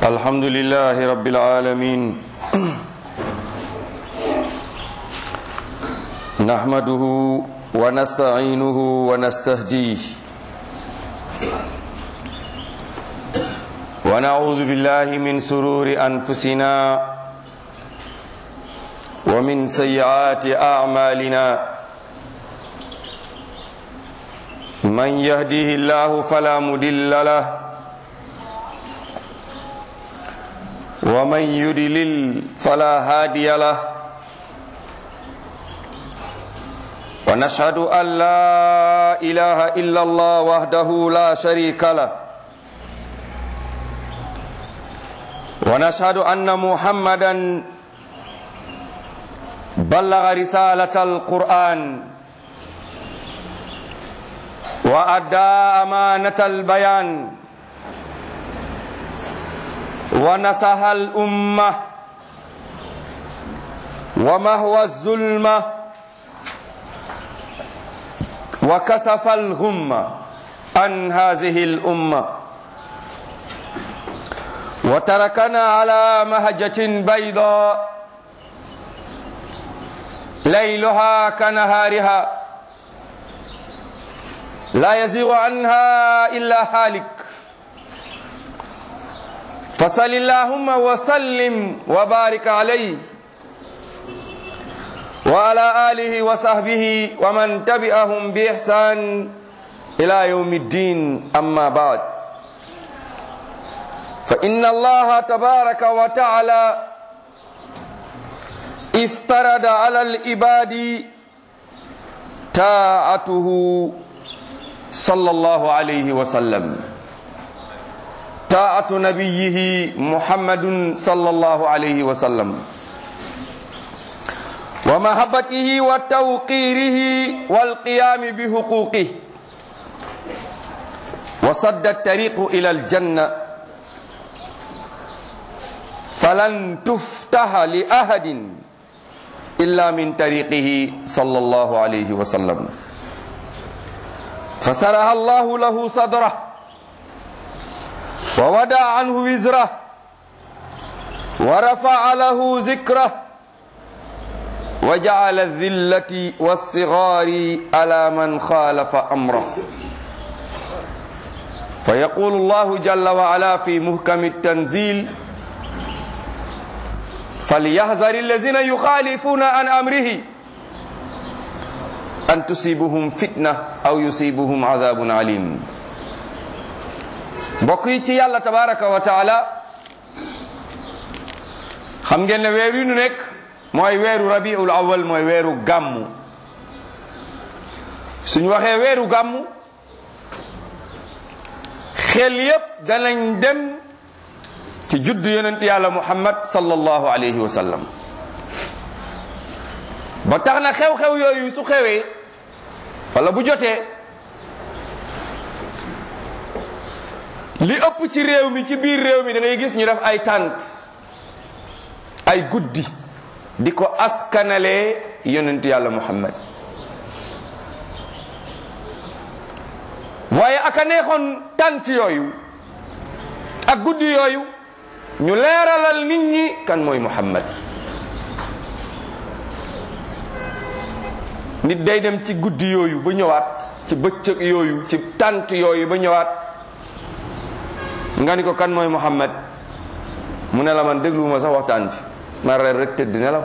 الحمد لله رب العالمين نحمده ونستعينه ونستهديه ونعوذ بالله من سرور أنفسنا ومن سيئات أعمالنا من يهديه الله فلا مدل له ومن يدلل فلا هادي له ونشهد أن لا إله إلا الله وحده لا شريك له ونشهد أن محمدا بلغ رسالة القرآن وأدى أمانة البيان ونصح الأمة ومهوى الظلمة وكسف الغمة عن هذه الأمة وتركنا على مهجة بيضاء ليلها كنهارها لا يزيغ عنها إلا هالك فصل اللهم وسلم وبارك عليه وعلى آله وصحبه ومن تبعهم بإحسان إلى يوم الدين أما بعد فإن الله تبارك وتعالى افترض على العباد طاعته صلى الله عليه وسلم طاعة نبيه محمد صلى الله عليه وسلم ومحبته وتوقيره والقيام بحقوقه وصد الطريق إلى الجنة فلن تفتح لأحد إلا من طريقه صلى الله عليه وسلم فسرها الله له صدره وودع عنه وزره ورفع له ذكره وجعل الذلة والصغار على من خالف أمره فيقول الله جل وعلا في محكم التنزيل فليحذر الذين يخالفون عن أمره أن تصيبهم فتنة أو يصيبهم عذاب عليم mbokk yi ci yàlla tabaraka wa taala xam ngeen ne weer yu nu nekk mooy weeru rabiul awal mooy weeru gàmmu suñu waxee weeru gàmmu xel yépp danañ dem ci juddu yonent yàlla muhammad sallallahu alayhi wa sallam ba tax na xew-xew yooyu su xewee wala bu jotee li ëpp ci réew mi ci biir réew mi da ngay gis ñu def ay tànt ay guddi di ko askanalee yonent yàlla muhammad waaye aka neexoon tànt yooyu ak guddi yooyu ñu leeralal nit ñi kan mooy muhammad nit day dem ci guddi yooyu ba ñëwaat ci bëccëg yooyu ci tànt yooyu ba ñëwaat nga ni ko kan mooy muhammad mu ne la man dégluwuma sax waxtaan bi ma reer rek tëdd nelaw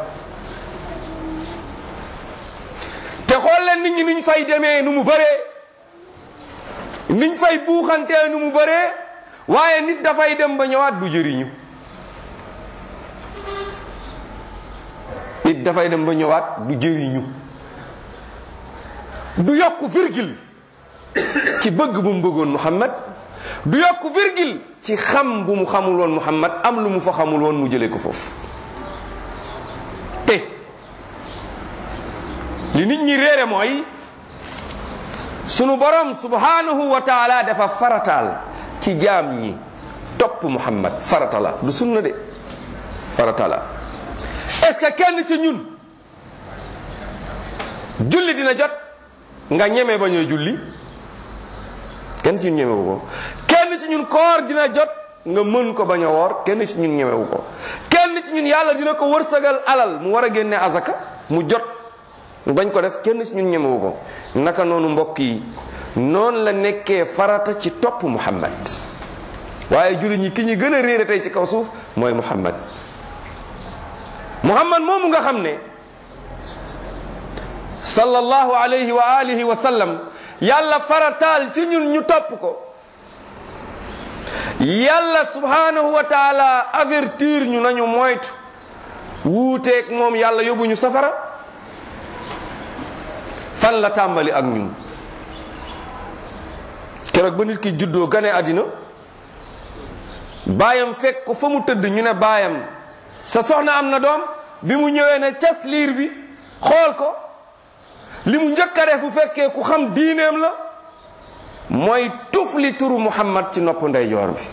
te xool leen nit ñi niñ fay demee nu mu bëree niñ fay buuxantee nu mu bëree waaye nit dafay dem ba ñëwaat du jëriñu nit dafay dem ba ñëwaat du jëriñu du yokk virgule ci bëgg bu mu bëggoon muhammad du yokk virgule ci xam bu mu xamul woon muhammad am lu mu fa xamul woon mu jëlee ko foofu te li nit ñi réere mooy sunu borom subhanahu wa taala dafa farataal ci jaam ñi topp muhammad farata la du sunna de farata la est-ce que kenn ci ñun julli dina jot nga ñeme ba ñooy julli kenn ci ñun ñeme ko kenn ci ñun koor dina jot nga mën ko bañ a woor kenn ci ñun ñemewu ko kenn ci ñun yàlla dina ko wërsëgal alal mu war a génne azaka mu jot bañ ko def kenn ci ñun ñemewu ko naka noonu mbokk yi noonu la nekkee farata ci topp muhammad waaye jullit ñi ki ñu gën a réere tey ci kaw suuf mooy muhammad muhammad moomu nga xam ne sallallahu alayhi wa alihi wa sallam yàlla farataal ci ñun ñu topp ko yàlla subhanahu wa taala avertir ñu nañu moytu wuuteeg moom yàlla yóbbu ñu safara fan la tàmbali ak ñun keroog ba nit ki juddoo gane àddina baayam fekk ko fa mu tëdd ñu ne baayam sa soxna am na doom bi mu ñëwee ne cas liir bi xool ko li mu njëkk a def bu fekkee ku xam diineem la mooy tufli turu muhammad ci nopp ndeyjoor bi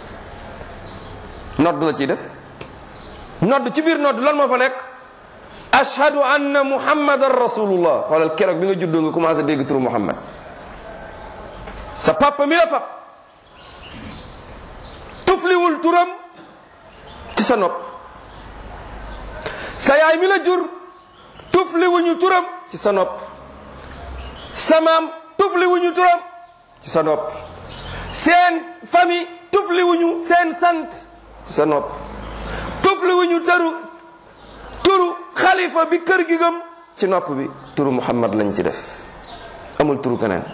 nodd la ciy def nodd ci biir nodd lan moo fa nekk ashhadu anna muhammadan rasulullah xoolal keroog bi nga juddoo nga commencé dégg turu muhammad sa papa mi la fab tufliwul turam ci sa nopp sa yaay mi la jur tufliwuñu turam ci sa nopp sa maam tufliwuñu turam ci sa nopp seen famille tufliwuñu seen sant ci sa nopp tufliwuñu tëru turu xalifa bi kër gi gëm ci nopp bi turu muhammad lañ ci def amul turu keneen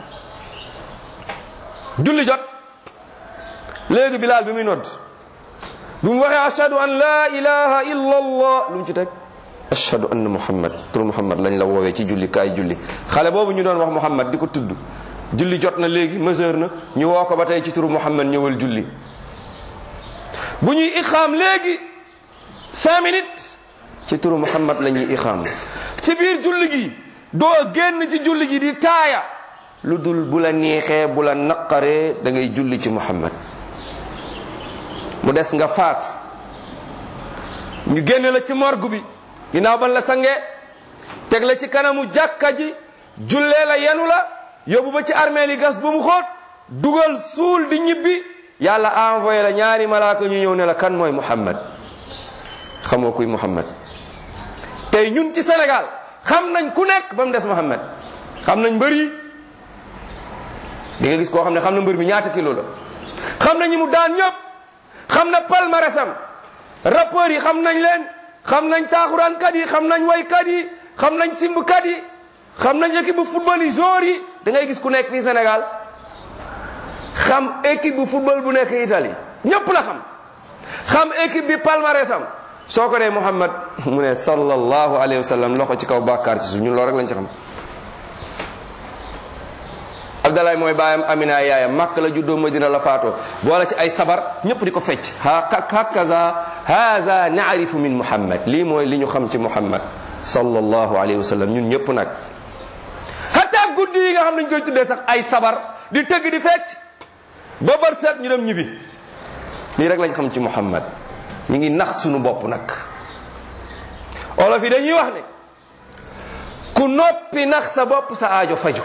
julli jot léegi bilaal bi muy nodd bi mu waxee ashhadu an la ilaha illa allah lu mu ci teg ashhadu anna muhammad turu muhammad lañ la woowee ci julli kaay julli xale boobu ñu doon wax muhammad di ko tudd julli jot na léegi mesure na ñu woo ko ba tey ci turu muhammad ñëwal julli bu ñuy iqaam léegi cinq minutes ci turu muhammad la ñuy iqaam ci biir julli gi doo génn ci julli gi di taaya lu dul bu la neexee bu la naqaree da ngay julli ci muhammad mu des nga faatu ñu génne la ci morgue bi ginnaaw ban la sange teg la ci kanamu jàkka ji jullee la yenu la yóbbu ba ci armée li gas ba mu xóot dugal suul di ñibbi yàlla envoyé la ñaari malaaka ñu ñëw ne la kan mooy muhammad xamoo kuy muhammad tey ñun ci Sénégal xam nañ ku nekk ba mu des muhammad xam nañ mbër yi di nga gis koo xam ne xam na mbër mi ñaata kilo la xam na ñi mu daan ñëpp xam na palmarèsam rappeurs yi xam nañ leen xam nañ taaxuraankat yi xam nañ waykat yi xam nañ simbkat yi xam nañ équipe bu football yi joueurs yi da ngay gis ku nekk fii Sénégal xam équipe bu football bu nekk Italie ñëpp la xam xam équipe bi palmarèsam soo ko nee Muhammad mu ne sallallahu alayhi wa sallam loxo ci kaw bàkkaar ci suuf ñun loolu rek lañ ci xam Abdalaay mooy baayam Amina yaayam màkk la juddoo Madina la faatoo boole ci ay sabar ñëpp di ko fecc hakaza haza naarifu min Muhammad lii mooy li ñu xam ci Muhammad sallallahu alayhi wa sallam ñun ñëpp nag hatta guddi yi nga xam nañ koy tuddee sax ay sabar di tëgg di fecc ba bër set ñu dem ñibbi lii rek lañ xam ci Muhammad ñu ngi nax sunu bopp nag olof yi dañuy wax ne ku noppi nax sa bopp sa aajo faju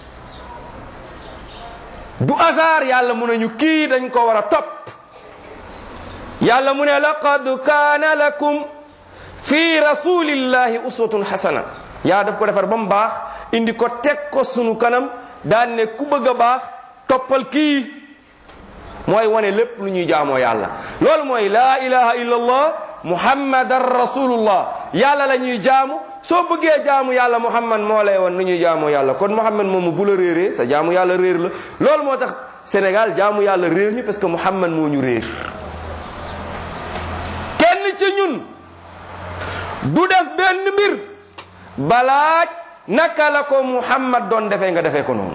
du hasard yàlla mu ne ñu kii dañ ko war a topp yàlla mu ne laqad kaana lakum fi rasulillahi uswatun hasana yaa daf ko defar ba mu baax indi ko teg ko sunu kanam daan ne ku bëgg a baax toppal kii mooy wane lépp lu ñuy jaamoo yàlla loolu mooy laa ilaha illa allah muhammadan rasulullah yàlla la ñuy jaamu soo bëggee jaamu yàlla muhammad moo lay won nu ñuy jaamoo yàlla kon muhammad moomu bu la réeree sa jaamu yàlla réer la loolu moo tax Sénégal jaamu yàlla réer ñu parce que muhammad moo ñu réer kenn ci ñun du def benn mbir balaaj naka la ko muhammad doon defee nga defee ko noonu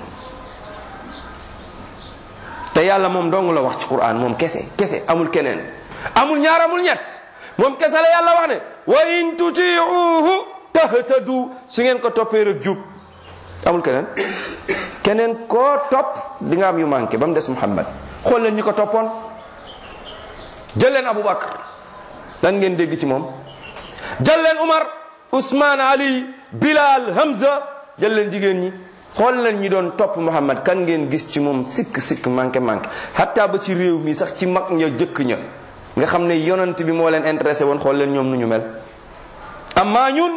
te yàlla moom dong la wax ci quran moom kese kese amul keneen amul ñaar amul ñett moom kese la yàlla wax ne wa in tutiuhu tahtadu su ngeen ko toppee rek jub amul keneen keneen koo topp di nga am yu manqué ba mu des muhammad xool leen ñi ko toppoon jël leen abubakar lan ngeen dégg ci moom jël leen umar usman ali bilal hamza jël leen jigéen ñi xool leen ñi doon topp Muhammad kan ngeen gis ci moom sikk sikk manqué manqué hatta ba ci réew mi sax ci mag ña jëkk ña nga xam ne yonent bi moo leen intéressé woon xool leen ñoom nu ñu mel amaa ñun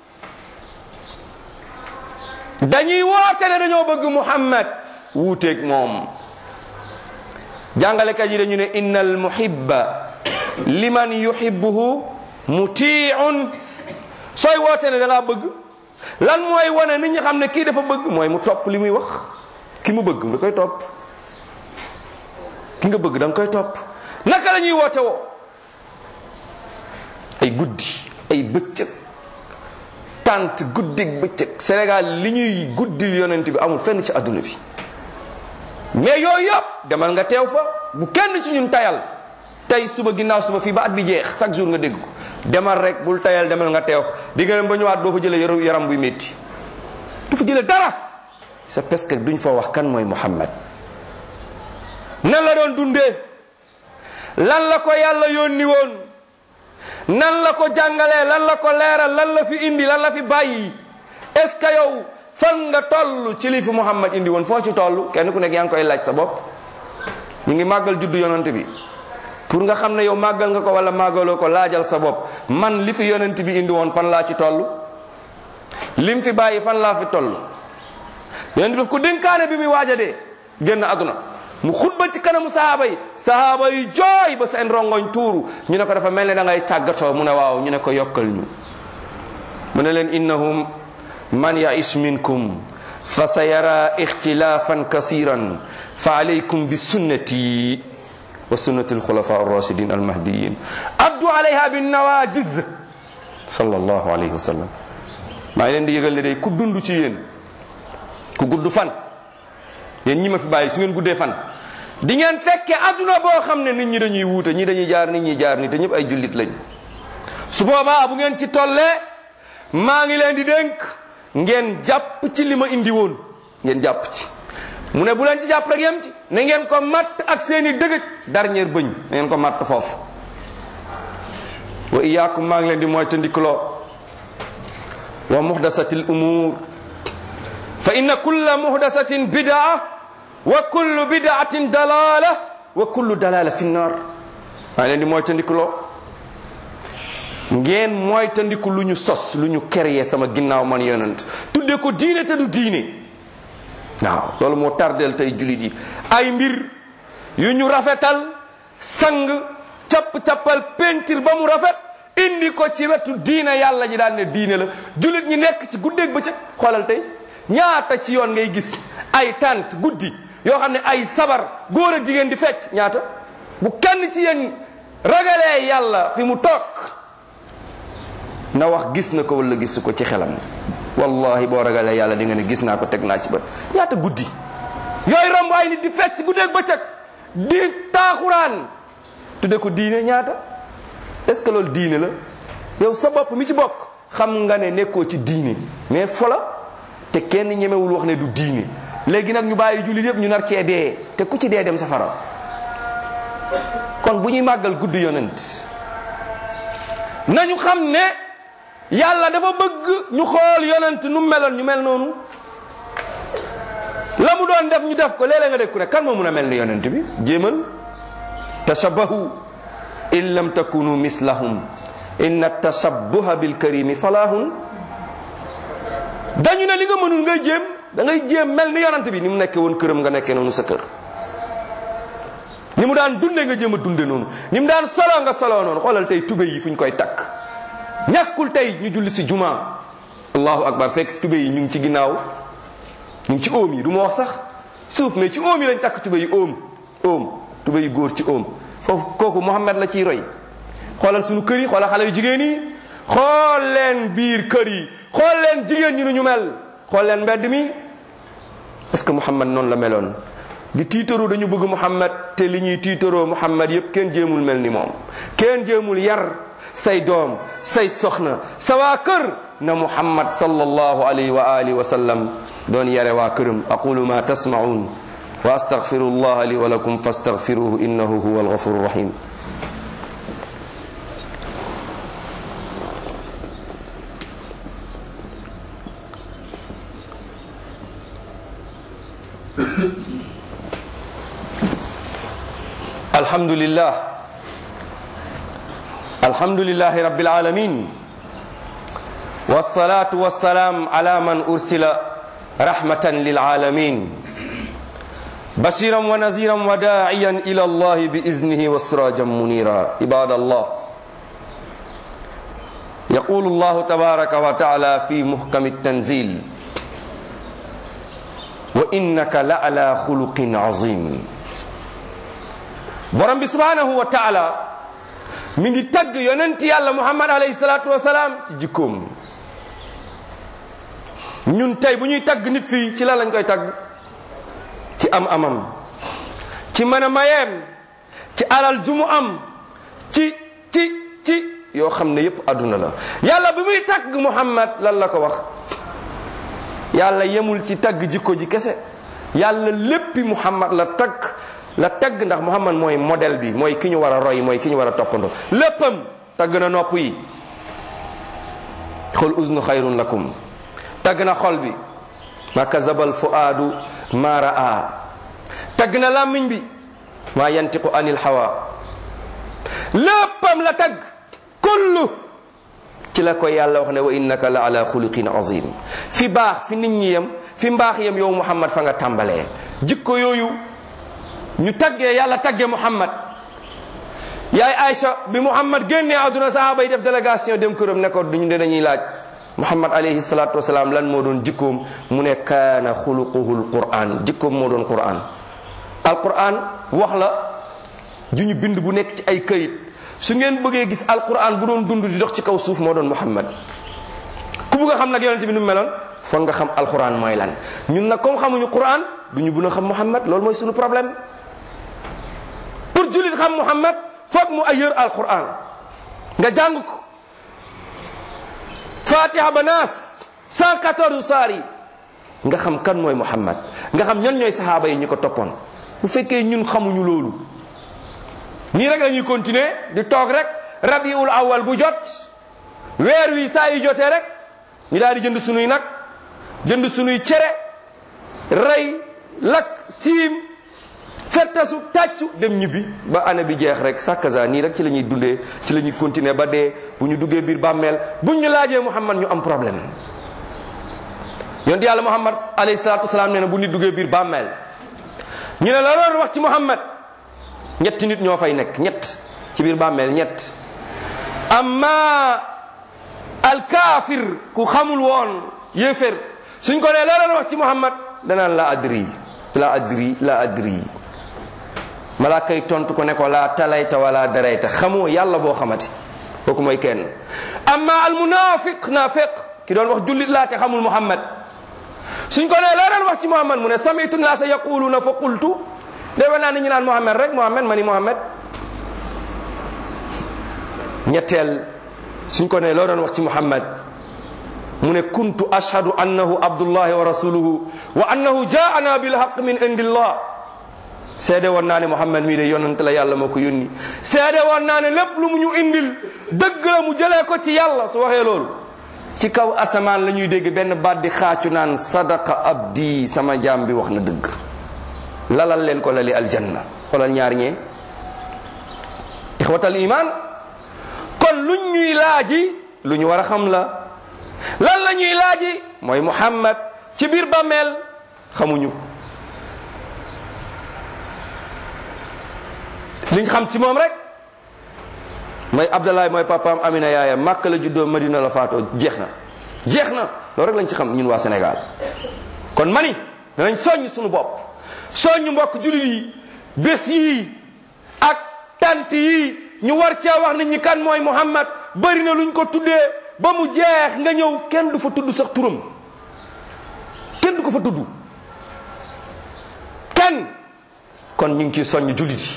dañuy woote ne dañoo bëgg Muhammad wuuteeg moom jàngalekat yi dañu ne innal muhibba liman yuhibbuhu muti'un sooy woote ne da ngaa bëgg lan mooy wane nit ñi xam ne kii dafa bëgg mooy mu topp li muy wax ki mu bëgg nga koy topp ki nga bëgg da nga koy topp naka la ñuy woote woo ay guddi ay bëccëg tant guddig bëccëg Sénégal li ñuy guddil yonent bi amul fenn ci adduna bi mais yooyu yëpp demal nga teew fa bu kenn ci ñun tayal tey suba ginnaaw suba fii ba at bi jeex chaque jour nga dégg ko demal rek bul tayal demal nga teew di nga dem ba ñëwaat doo fa jëlee yaram yaram buy métti du fa jëlee dara c'est parce que duñ fa wax kan mooy Muhammad nan la doon dundee lan la ko yàlla yónni woon nan la ko jàngalee lan la ko leeral lan la fi indi lan la fi bàyyi est-ce que yow fan nga toll ci li fi Muhammad indi woon foo ci toll kenn ku nekk yaa ngi koy laaj sa bopp ñu ngi màggal juddu yonent bi pour nga xam ne yow màggal nga ko wala màggaloo ko laajal sa bopp man li fi yonent bi indi woon fan laa ci toll lim fi bàyyi fan laa fi toll yonent bi daf ko dénkaane bi muy waaja dee génn àdduna mu xutba ci kanamu sahaaba yi sahaaba yi jooy ba seen rongoñ tuuru ñu ne ko dafa mel ne da ngay tàggatoo mu ne waaw ñu ne ko yokkal ñu mu ne leen innahum man yaish minkum fa sa yara ixtilafan kasiran fa alaykum bi sunnati wa sunnati alxulafa arrashidin almahdiyin addu alayha binnawajiz sallallahu alayhi wa sallam maa ngi leen di yëgal ne day ku dund ci yéen ku gudd fan yéen ñi ma fi bàyyi su ngeen guddee fan di ngeen fekke adduna boo xam ne nit ñi dañuy wuute ñi dañuy jaar nit ñi jaar ni te ñëpp ay jullit lañ su boobaa bu ngeen ci tollee maa ngi leen di dénk ngeen jàpp ci li ma indi woon ngeen jàpp ci mu ne bu leen ci jàpp rek yem ci na ngeen ko matt ak seeni dëgëj dernier bëñ na ngeen ko matt foofu wa iyaakum maa ngi leen di mooy tandikuloo wa muhdasatil umur fa inna kulla muhdasatin bidaa wa kullu bidaatin dalala wa kullu dalala fi nnar maa ngi leen di mooy tandikuloo ngeen mooy tandiku lu ñu sos lu ñu créé sama ginnaaw man yonent tudde ko diine te du diine waaw loolu moo tardeel tey julit yi ay mbir yu ñu rafetal sang capp-cappal pentir ba mu rafet indi ko ci wetu diine yàlla ji daan ne diine la julit ñi nekk ci guddeeg bëccëg xoolal tey ñaata ci yoon ngay gis ay tant guddi yoo xam ne ay sabar góor a jigéen di fecc ñaata bu kenn ci yéen ragalee yàlla fi mu toog na wax gis na ko wala gis ko ci xelam wallahi boo ragalee yàlla di nga ne gis naa ko teg naa ci bët ñaata guddi yooyu romb ay nit di fecc guddeeg bëccëg di taaxuraan tudde ko diine ñaata est ce que loolu diine la yow sa bopp mi ci bokk xam nga ne nekkoo ci diine mais fola te kenn ñemewul wax ne du diine léegi nag ñu bàyyi jullit yëpp ñu nar cee dee te ku ci dee dem safara kon bu ñuy màggal guddi yonent nañu xam ne yàlla dafa bëgg ñu xool yonent nu meloon ñu mel noonu la mu doon def ñu def ko léeg-léeg nga dégg ku ne kan moo mun a mel ni yonent bi jéemal tashabahu in lam takunu mislahum inna tashabbuha bil karimi falahun dañu ne li nga mënul ngay jéem da ngay jéem mel ni yonent bi ni mu nekkee woon këram nga nekkee noonu sa kër ni mu daan dunde nga jéem a dunde noonu ni mu daan solo nga solo noonu xoolal tey tube yi fu ñu koy takk ñàkkul tey ñu julli si juma allahu akbar fekk tube yi ñu ngi ci ginnaaw ñu ngi ci oom yi du ma wax sax suuf mais ci oom yi lañ takk tube yi oom oom tube yi góor ci oom foofu kooku Muhammad la ciy roy xoolal suñu kër yi xoolal xale yu jigéen yi xool leen biir kër yi xool leen jigéen ñi nu ñu mel xool leen mbedd mi est-ce que Muhammad noonu la meloon di tiitaroo dañu bëgg Muhammad te li ñuy tiitaroo Muhammad yépp kenn jéemul mel ni moom kenn jéemul yar say doom say soxna sa waa kër na Muhammad sallallahu alayhi wa alihi wa sallam doon yare waa këram aqulu ma tasma'un wa astaghfirullah li wa lakum fastaghfiruhu innahu huwa alghafuru rahim الحمد لله الحمد لله رب العالمين والصلاة والسلام على من أرسل رحمة للعالمين بشيرا ونذيرا وداعيا إلى الله بإذنه وسراجا منيرا عباد الله يقول الله تبارك وتعالى في محكم التنزيل وإنك لعلى خلق عظيم borom bi subhanahu wa taala mi ngi tagg yonent yàlla muhammad alayhi salatu wasalaam ci jikkoom ñun tey bu ñuy tagg nit fii ci la lañ koy tagg ci am amam ci mën a mayeem ci alal ju mu am ci ci ci yoo xam ne yépp àdduna la yàlla bi muy tagg muhammad lan la ko wax yàlla yemul ci tagg jikko ji kese yàlla léppi muhammad la tagg la tagg ndax muhammad mooy modèle bi mooy ki ñu war a roy mooy ki ñu war a toppandoo léppam tagg na nopp yi xul uznu xayrun lakum tagg na xol bi ma kazabal fuaadu ma raa tagg na làmmiñ bi ma yantiqu anil hawa léppam la tagg kullu ci la koy yàlla wax ne wa innaka la ala xuluqin azim fi baax fi nit ñi yem fi mbaax yem yow muhammad fa nga tàmbalee jikko yooyu ñu taggee yàlla taggee muhammad yaay Aïcha bi muhammad génnee àdduna sahaaba yi def délégation dem këram ne ko duñu de dañuy laaj muhammad alayhi salatu wasalaam lan moo doon jikkoom mu ne kaana xuluquhu alquran jikkoom moo doon quran alquran wax la ju ñu bind bu nekk ci ay këyit su ngeen bëggee gis alquran bu doon dund di dox ci kaw suuf moo doon muhammad ku bëgg a xam nag yonente bi nu mu meloon foog nga xam alquran mooy lan ñun nag comme xamuñu quran du ñu bun a xam muhammad loolu mooy suñu problème pour jullit xam muhammad foog mu ayër alquran nga jàng ko fatiha ba naas 114 saar yi nga xam kan mooy muhammad nga xam ñan ñooy sahaaba yi ñu ko toppoon bu fekkee ñun xamuñu loolu nii rek la ñuy continuer di toog rek rabiul awal bu jot weer wi saa yu jotee rek ñu daal di jënd sunuy nag jënd sunuy cere rey lakk siim fettasu tàccu dem ñibbi ba année bi jeex rek sàkkaza nii rek ci la ñuy dundee ci la ñuy continuer ba dee bu ñu duggee biir bàmmeel buñ ñu laajee muhammad ñu am problème yonent yàlla muhammad alayhi salatu wasalaam nee na bu nit duggee biir bàmmeel ñu ne la loolu wax ci muhammad ñetti nit ñoo fay nekk ñett ci biir bàmmeel ñett amma alkaafir ku xamul woon yéefér suñ ko nee loolu wax ci muhammad danaan la adri la adri la adri malaaka yi tontu ko ne ko laa talayta wala darayta xamoo yàlla boo xamati kooku mooy kenn amma al munafiq nafiq ki doon wax jullit laa te xamul muhammad suñ ko nee loo doon wax ci muhammad mu ne samitu naasa yaquluna fa qultu defe naa ni ñu naan muhammad rek muhammad ma ni muhammad ñetteel suñ ko nee loo doon wax ci muhammad mu ne kuntu ashhadu annahu abdullahi wa rasuluhu wa annahu jaana bilhaq min indillah seede woon naa ne muhammad mii de yonent la yàlla moo ko yónni seede woon naa ne lépp lu mu ñu indil dëgg la mu jëlee ko ci yàlla su waxee loolu ci kaw asamaan la ñuy dégg benn baat di xaacu naan sadaqa abdi sama jaam bi wax na dëgg lalal leen ko lali aljanna xoolal ñaar ñee ixwatal iman kon luñ ñuy laaji lu ñu war a xam la lan la ñuy laaji mooy muhammad ci biir bàmmeel xamuñu liñ xam ci moom rek mooy abdallah mooy papaam amina yaayam màkk la juddoo madina la faatoo jeex na jeex na loolu rek lañ ci xam ñun waa sénégal kon mani danañ soññ suñu bopp soññ mbokk jullit yi bés yii ak tant yii ñu war cee wax nit ñi kan mooy muhammad bari na luñ ko tuddee ba mu jeex nga ñëw kenn du fa tudd sax turam kenn du ko fa tudd kenn kon ñu ngi ciy soññ jullit yi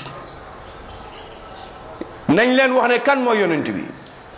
nañ leen wax ne kan mooy yonent bi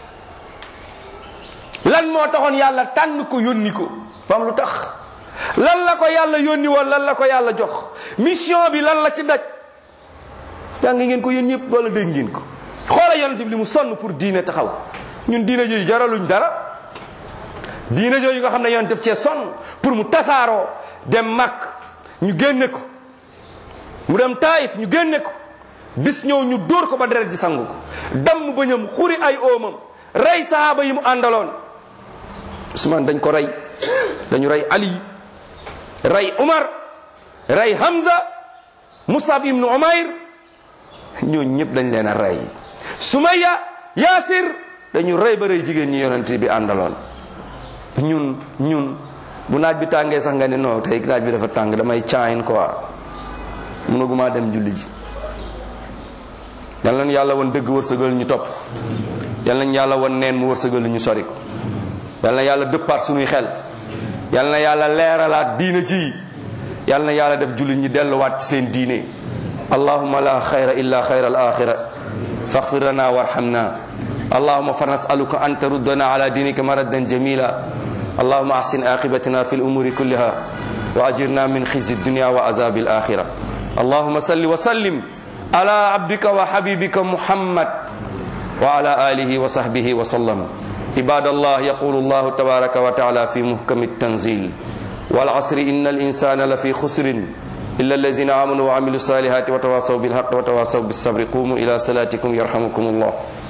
lan moo taxoon yàlla tànn ko yónni ko fam lu tax lan la ko yàlla yónni woon lan la ko yàlla jox mission bi lan la ci daj jàng ngeen ko yéen ñëpp wala dégg ngeen ko xoola yonent bi li mu sonn pour diine taxaw ñun diine jooju jaraluñ dara diine jooju nga xam ne yonent def cee sonn pour mu tasaaroo dem màkk ñu génne ko mu dem taayif ñu génne ko bis ñëw ñu dóor ko ba deret ji sangu ko damm bëñam xuri ay oomam rey sahaaba yi mu àndaloon Usmaan dañ ko rey dañu rey Ali rey Umar rey Hamza Musab ibnu Umayr ñooñu ñëpp dañ leen a rey Sumayya Yaasir dañu rey ba rey jigéen ñi yonent bi àndaloon ñun ñun bu naaj bi tàngee sax nga ne non tey naaj bi dafa tàng damay caayin quoi mënaguma dem julli ji yal nañu yàlla woon dëgg wërsëgal ñu topp yal nañu yàlla woon neen mu wërsëgal ñu sori ko yal na yàlla dëppaat suñuy xel yal na yàlla leeralaat diina ji yal na yàlla def julli ñi delluwaat ci seen diine allahumma la xayra illa xayra al axira faghfir lana warhamna اللهم فنسألك أن تردنا على دينك مردا جميلا اللهم أحسن عاقبتنا في الأمور كلها وأجرنا من خزي الدنيا وعذاب الآخرة اللهم صل وسلم على عبدك وحبيبك محمد وعلى آله وصحبه وسلم عباد الله يقول الله تبارك وتعالى في محكم التنزيل والعصر إن الإنسان لفي خسر إلا الذين آمنوا وعملوا الصالحات وتواصوا بالحق وتواصوا بالصبر قوموا إلى صلاتكم يرحمكم الله